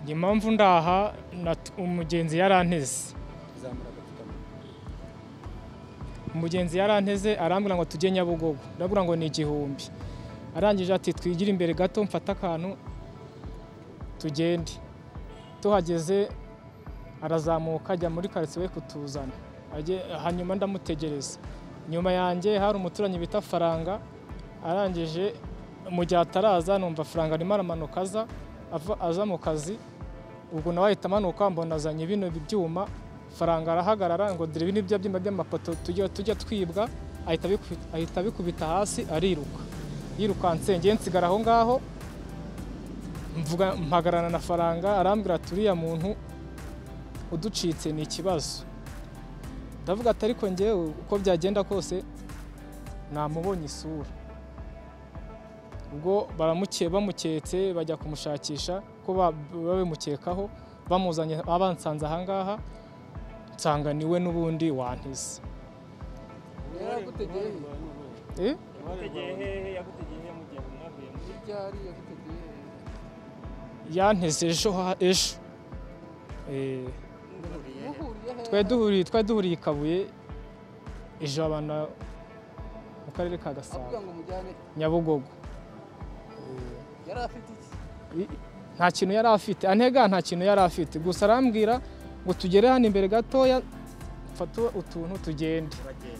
impamvu ndaha umugenzi yaranteze umugenzi yaranteze arambwira ngo tujye nyabugogo ndabura ngo ni igihumbi arangije ati twigire imbere gato mfate akantu tugende tuhageze arazamuka ajya muri karitsiye we kutuzana hanyuma ndamutegereza nyuma yanjye hari umuturanyi bita faranga arangije mu gihe ataraza numva faranga arimo aramanuka aza aza mu kazi ubwo nawe ahita amanuka mbona azanye bino byuma faranga arahagarara ngo dore bino byuma by'amapoto tujya twibwa ahita abikubita hasi ariruka yirukanse nge nsigara aho ngaho mvuga mpagarana na faranga arambwira ati uriya muntu uducitse ni ikibazo ndavuga ati ariko ngewe uko byagenda kose namubonye isura ubwo baramuke bamuketse bajya kumushakisha ko babimukekaho bamuzanye abansanze ahangaha nsanga niwe n'ubundi wantize yanteze ejo ejo twari duhuriye i kabuye ejo abantu mu karere ka gasabo nyabugogo nta kintu yari afite antega nta kintu yari afite gusa arambwira ngo tugere hano imbere gatoya mfate utuntu tugende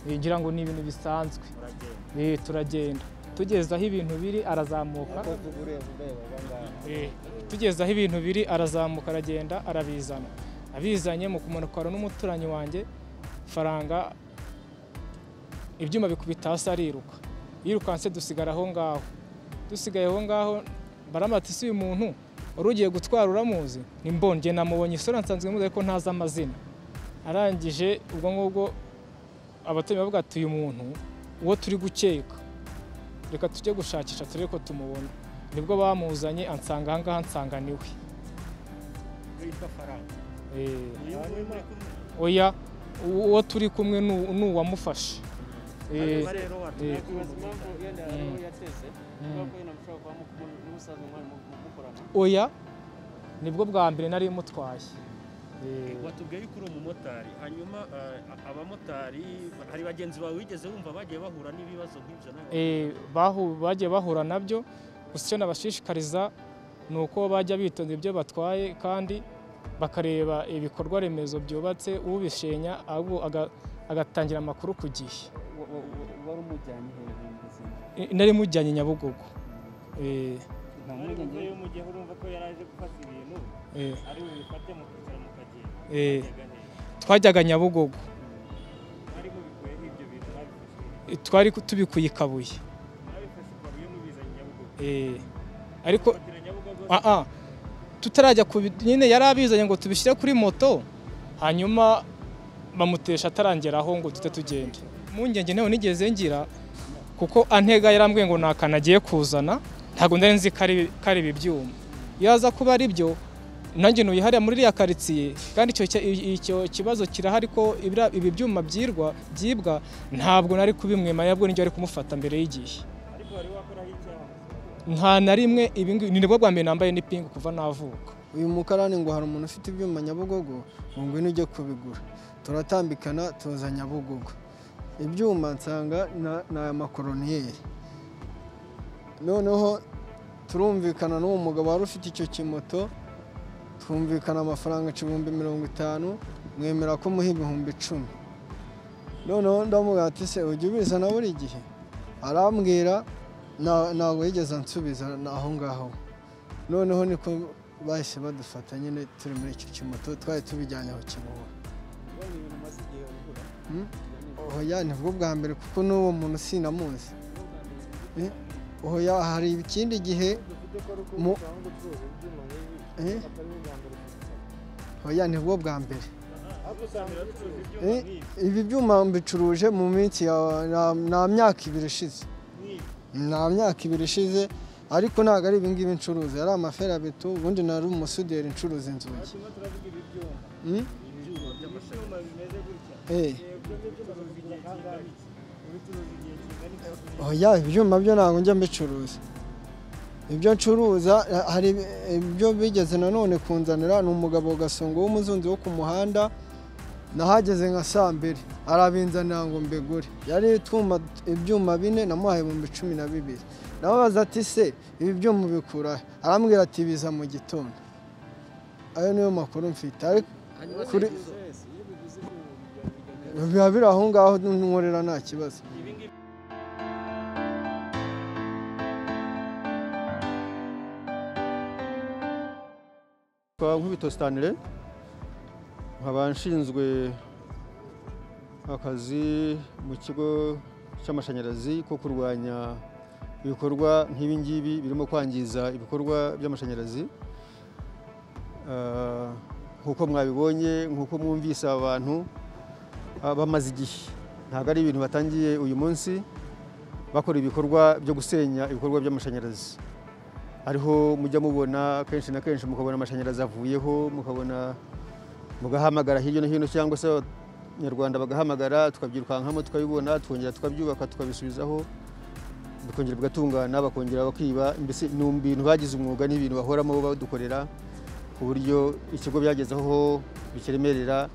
ngira ngo ni ibintu bisanzwe turagenda tugeze aho ibintu biri arazamuka tugeze aho ibintu biri arazamuka aragenda arabizana abizanye mu kumanukara n'umuturanyi wanjye faranga ibyuma bikubita hasi ariruka yirukanse dusigara aho ngaho dusigaye aho ngaho baramata isi uyu muntu wari ugiye gutwara uramuzi ni mbonge namubonye isura nsanzwe muzi ariko ntazi amazina arangije ubwo ngubwo abaturanyi bavuga ati uyu muntu uwo turi gukeka reka tujye gushakisha turebe ko tumubona nibwo bamuzanye ansanga aha ngaha ansanga niwe oya uwo turi kumwe ni uwamufashe oya nibwo bwa mbere nari mutwaye watubwiye yuko uri umumotari hanyuma abamotari hari bagenzi bawe wigeze wumva bagiye bahura n'ibibazo nk'ibyo bagiye bahura nabyo gusa icyo nabashishikariza ni uko bajya bitonda ibyo batwaye kandi bakareba ibikorwa remezo byubatse ubishenya agatangira amakuru ku gihe wari umujyanye hejuru nari mujyanye nyabugogo twajyaga nyabugogo twari tubikuye i kabuye ariko tutarajya nyine yari abizanye ngo tubishyire kuri moto hanyuma bamutesha atarangeraho ngo tujye tugende mpungenge ntawe nigeze ngira kuko antega yarambwiye ngo ntakantu agiye kuzana ntabwo nari nzi ko ari ibi byuma iyo aza kuba ari byo nanjye ntuyihariye muri iriya karitsiye kandi icyo kibazo kirahari ko ibi byuma byirwa byibwa ntabwo nari kubimwemara nabwo nibyo ari kumufata mbere y'igihe nta na rimwe ni nibwo bwa mbere nambaye n'ipingu kuva navuka uyu mukarani ngo hari umuntu ufite ibyuma nyabugogo ngwino ujye kubigura turatambikana tuza nyabugogo ibyuma nsanga ni amakoroniyeri noneho turumvikana n'uwo mugabo wari ufite icyo kimoto twumvikana amafaranga ibihumbi mirongo itanu mwemera ko umuha ibihumbi icumi noneho ndamubwira ati se ujya ubizana buri gihe arambwira ntabwo yigeze ansubiza aho ngaho noneho niko bahise badufata nyine turi muri icyo kimoto twari tubijyanye aho kibuwe oya ni bwo bwa mbere kuko n'uwo muntu sinamuzi oya hari ikindi gihe oya ni bwo bwa mbere ibi byuma mbicuruje mu minsi nta myaka ibiri ishize nta myaka ibiri ishize ariko ntabwo ari ibingibi ncuruza yari amaferabeto ubundi nari umusuderi ncuruza inzugi oya ibyuma byo ntabwo njya mbicuruza ibyo ncuruza eh, hari ibyo bigeze nanone kunzanira ni umugabo gasongo w'umuzunzi wo ku muhanda nahageze nka saa mbiri arabinzanira ngo mbigure yari itwuma ibyuma bine namuhaye ibihumbi cumi na bibiri nababaza ati se ibi byuma ubikura he?" arambwira ati biza mu gitondo ayo niyo makuru mfite ariko kuri biba biri aho ngaho nkorera nta kibazo Kwa Nkubito Stanley nkaba nshinzwe akazi mu kigo cy'amashanyarazi ko kurwanya ibikorwa nk'ibi ngibi birimo kwangiza ibikorwa by'amashanyarazi Ah, nk'uko mwabibonye nk'uko mwumvise aba bantu ah, bamaze igihe ntabwo ari ibintu batangiye uyu munsi bakora ibikorwa byo gusenya ibikorwa by'amashanyarazi hariho mujya mubona kenshi na kenshi mukabona amashanyarazi avuyeho mukabona mugahamagara hirya no hino cyangwa se abanyarwanda bagahamagara tukabyirukankamo tukabibona tukongera tukabyubaka tukabisubizaho bikongera bigatungana bakongera bakiba mbese ni ibintu bagize umwuga ni ibintu bahoramo badukorera ku buryo ikigo byagezeho bikiremerera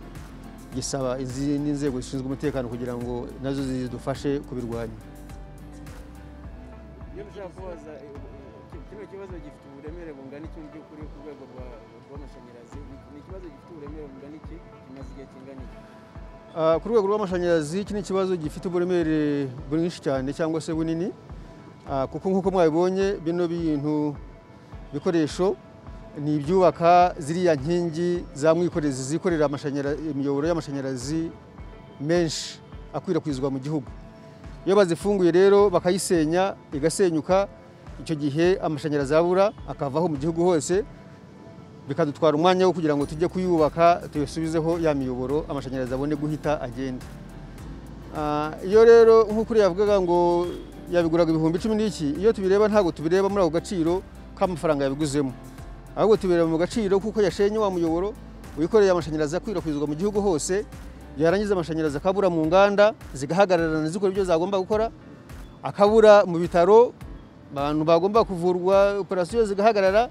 gisaba izindi nzego zishinzwe umutekano kugira ngo nazo zidufashe kubirwanya iyo dushaka kubaza eh, eh, kino kibazo gifite uburemere bungana iki mu by'ukuri ku rwego rwa- rw'amashanyarazi Ni- ni ikibazo gifite uburemere bungana iki kimaze igihe kingana iki Ah, ku rwego rw'amashanyarazi iki ni ikibazo gifite uburemere bwinshi cyane cyangwa se bunini Ah, kuko nk'uko mwabibonye bino bintu bikoresho ni ibyubaka ziriya nkingi za mwikorezi zikorera amashanyara- imiyoboro y'amashanyarazi menshi akwirakwizwa mu gihugu iyo bazifunguye rero bakayisenya igasenyuka icyo gihe amashanyarazi abura akavaho mu gihugu hose bikadutwara umwanya wo kugira ngo tujye kuyubaka tuyasubizeho ya miyoboro amashanyarazi abone guhita agenda Ah, iyo rero nk'uko uriya yavugaga ngo yabiguraga ibihumbi cumi n'iki iyo tubireba ntabwo tubireba muri ako gaciro k'amafaranga yabiguzemo ahubwo tubireba mu gaciro kuko yashenye wa muyoboro wikoreye amashanyarazi akwirakwizwa mu gihugu hose yarangiza amashanyarazi akabura mu nganda zigahagararana zikora ibyo zagomba gukora akabura mu bitaro abantu bagomba kuvurwa operasiyo zigahagarara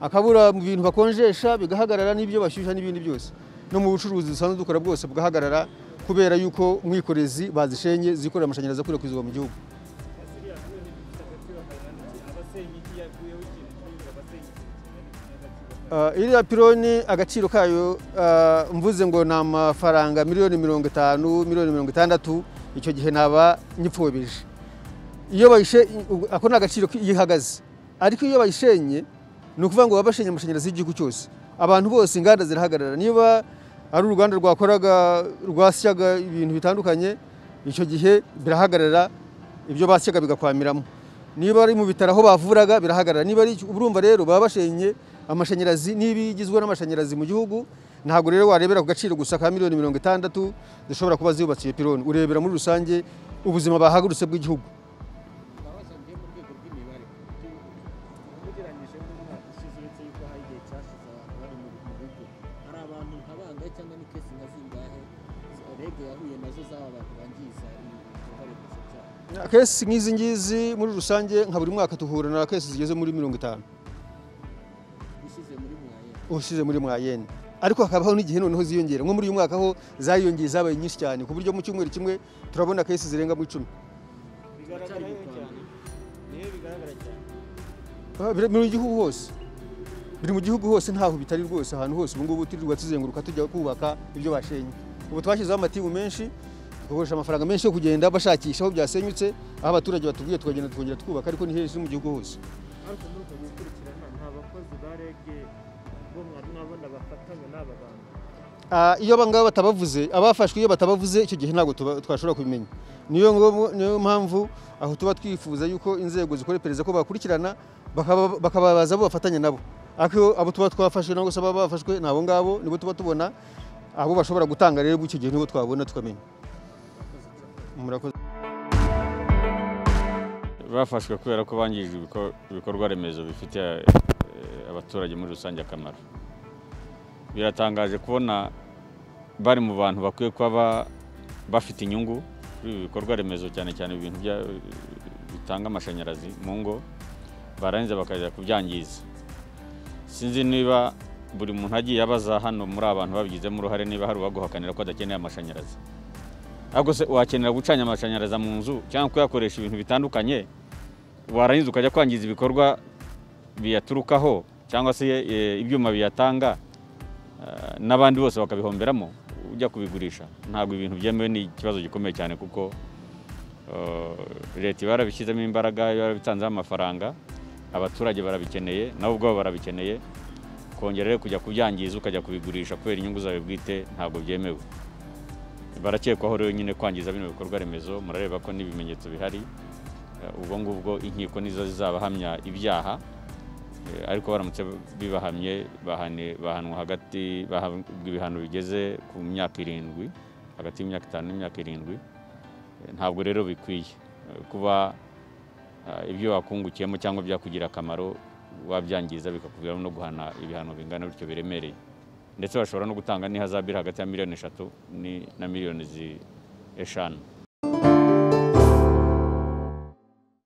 akabura mu bintu bakonjesha bigahagarara n'ibyo bashyushya n'ibindi byose no mu bucuruzi dusanzwe dukora bwose bugahagarara kubera yuko mwikorezi bazishenye zikorera amashanyarazi akwirakwizwa mu gihugu Ah, iriya pironi agaciro kayo ah, mvuze ngo ni amafaranga miliyoni mirongo itanu miliyoni mirongo itandatu icyo gihe naba nyipfobije iyo bayishe ubwo- ako ni agaciro iyo ihagaze ariko iyo bayishenye ni ukuvuga ngo baba bashenye amashanyarazi y'igihugu cyose abantu bose inganda zirahagarara niba ari uruganda rwakoraga rwasyaga ibintu bitandukanye icyo gihe birahagarara ibyo basyaga bigakwamiramo niba ari mu bitaro aho bavuraga birahagarara niba ari urumva rero baba bashenye amashanyarazi n'ibigizwe n'amashanyarazi mu gihugu ntabwo rero warebera ku gaciro gusa ka miliyoni mirongo itandatu zishobora kuba zubakiye pironi urebera muri rusange ubuzima bahagurutse bw'igihugu twabasangiye mu rwego rw'imibare ugereranyije n'umwaka ushize uretse yuko hari igihe cyashize abantu bari mu mu bigo hari abantu nka bangahe cyangwa ni kesi nka zingahe rege yahuye nazo z'aba bantu bangiza ibikorwa remezo byabo kesi nk'izi ngizi muri rusange nka buri mwaka duhura na kesi zigeze muri mirongo itanu ushyize muri mwaye ushyize muri mwayene ariko hakabaho n'igihe noneho ziyongera nko muri uyu mwaka ho zayongeye zabaye nyinshi cyane ku buryo mu cyumweru kimwe turabona kesi zirenga mu icumi bigaragara cyane niyo bigaragara cyane Ah, biri mu gihugu hose biri mu gihugu hose ntaho bitari rwose ahantu hose ubu ngubu turirwa tuzenguruka tujya kubaka ibyo bashenye ubu twashyizeho amatimu menshi tugakoresha amafaranga menshi yo kugenda bashakisha aho byasenyutse aho abaturage batubwiye tukagenda tukongera twubaka ariko ni henshi mu gihugu hose ariko muri uko gukurikirana nta bakozi ba rege bo mwari mwabona bafatanya n'aba bantu Ah, iyo abangaba batabavuze abafashwe iyo batabavuze icyo gihe ntabwo tuba- twashobora kubimenya niyo ngo- niyo mpamvu aho tuba twifuza yuko inzego zikora iperereza ko bakurikirana bakaba- bakababaza abo bafatanya nabo ariko abo tuba twafashwe nabo se baba bafashwe ni abo ngabo nibo tuba tubona abo bashobora gutanga rero icyo gihe nibo twabona tukamenya murakoze bafashwe kubera ko bangije ibiko- ibikorwa remezo bifitiye eh, abaturage muri rusange akamaro biratangaje kubona bari mu bantu bakwiye kuba ba- bafite inyungu kuri ibi bikorwa remezo cyane cyane ibintu bya- bitanga amashanyarazi mu ngo barangiza bakajya kubyangiza sinzi niba buri muntu agiye abaza hano muri abantu babigizemo uruhare niba hari uwaguhakanira ko adakeneye amashanyarazi ahubwo se wakenera gucanya amashanyarazi mu nzu cyangwa kuyakoresha ibintu bitandukanye warangiza ukajya kwangiza ibikorwa biyaturukaho cyangwa se eh, ibyuma biyatanga eh, n'abandi bose bakabihomberamo ujya kubigurisha ntabwo ibintu byemewe ni ikibazo gikomeye cyane kuko eh, leta iba yarabishyizemo imbaraga iba yarabitanzeho amafaranga abaturage barabikeneye nabo ubwabo barabikeneye kongera rero kujya kubyangiza ukajya kubigurisha kubera inyungu zawe bwite ntabwo byemewe barakekwaho rero nyine kwangiza bino bikorwa remezo murareba ko n'ibimenyetso bihari Eh, ubwo ngubwo inkiko nizo zizabahamya ibyaha Eh, ariko baramutse bibahamye bahane- bahanwa hagati bahabwa ibihano bigeze ku myaka irindwi hagati y'imyaka itanu n'imyaka irindwi Eh, ntabwo rero bikwiye Eh, kuba eh, ibyo wakungukiyemo cyangwa byakugira akamaro wabyangiza bikakuviramo no guhana ibihano bingana bityo biremereye ndetse bashobora no gutanga n'ihazabu iri hagati ya miliyoni eshatu ni- na miliyoni zi- eshanu